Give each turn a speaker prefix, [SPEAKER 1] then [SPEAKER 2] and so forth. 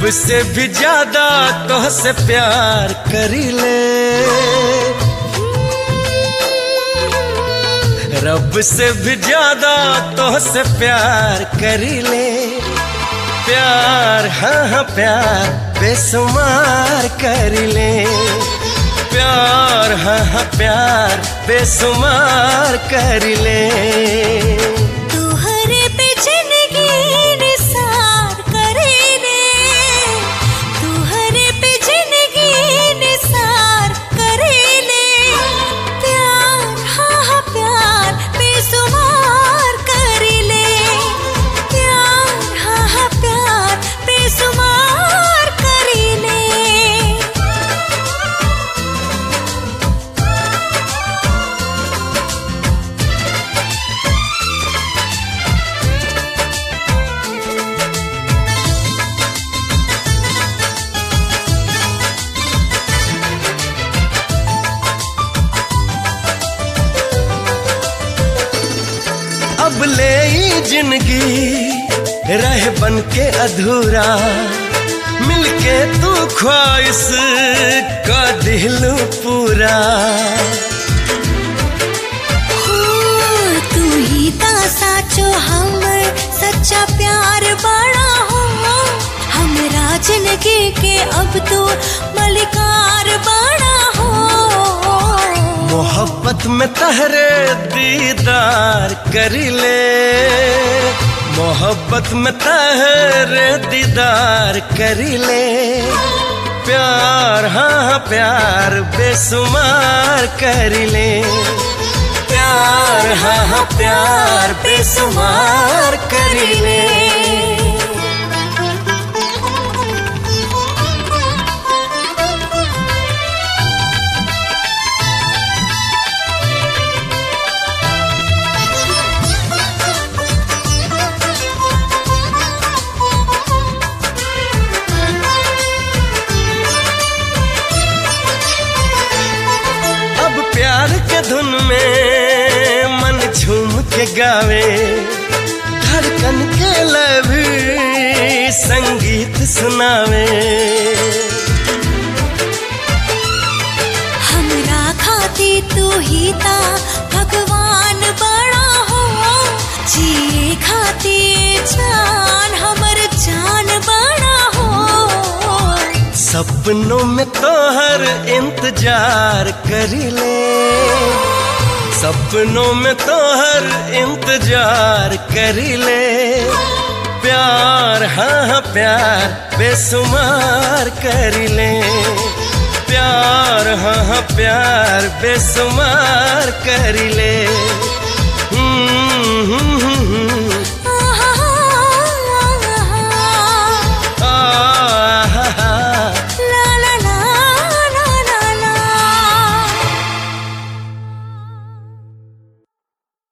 [SPEAKER 1] से भी ज्यादा तो से प्यार करी ले रब से भी ज्यादा तो से प्यार करी ले प्यार हाँ हाँ प्यार बेसुमार करी ले प्यार हाँ हाँ प्यार बेसुमार करी ले
[SPEAKER 2] तुहरे पे जिंदगी निसार करेले तुहरे पे जिंदगी निसार करेले प्यार हाँ हाँ प्यार बेसुमार करेले प्यार हाँ हाँ प्यार बेसुमार करेले
[SPEAKER 1] अब ले ई जिंदगी रह बन के अधूरा मिलके तू ख्वाहिश का दिलू पूरा
[SPEAKER 2] हो, तू ही ता साचो हमर सच्चा प्यार बड़ा हो हमरा जिंदगी के अब तो मलिकार बड़ा हो
[SPEAKER 1] मोहब्बत में तहरे दीदार करी ले मोहब्बत में तहरे दीदार करी ले प्यार हाँ हाँ प्यार बेसुमार करी ले प्यार हाँ हाँ प्यार बेसुमार करी ले अब प्यार के धुन में मन झूम के गावे धड़कन के लभी संगीत सुनावे
[SPEAKER 2] हमरा खाती तू ही ता भगवान बड़ा हो जिए खाती जान हमर जान बड़ा हो
[SPEAKER 1] सपनों में तो हर इंतजार करी ले सपनों में तो हर इंतजार करी ले प्यार हाँ हाँ प्यार बेसुमार करी ले प्यार हाँ हाँ प्यार बेसुमार करी ले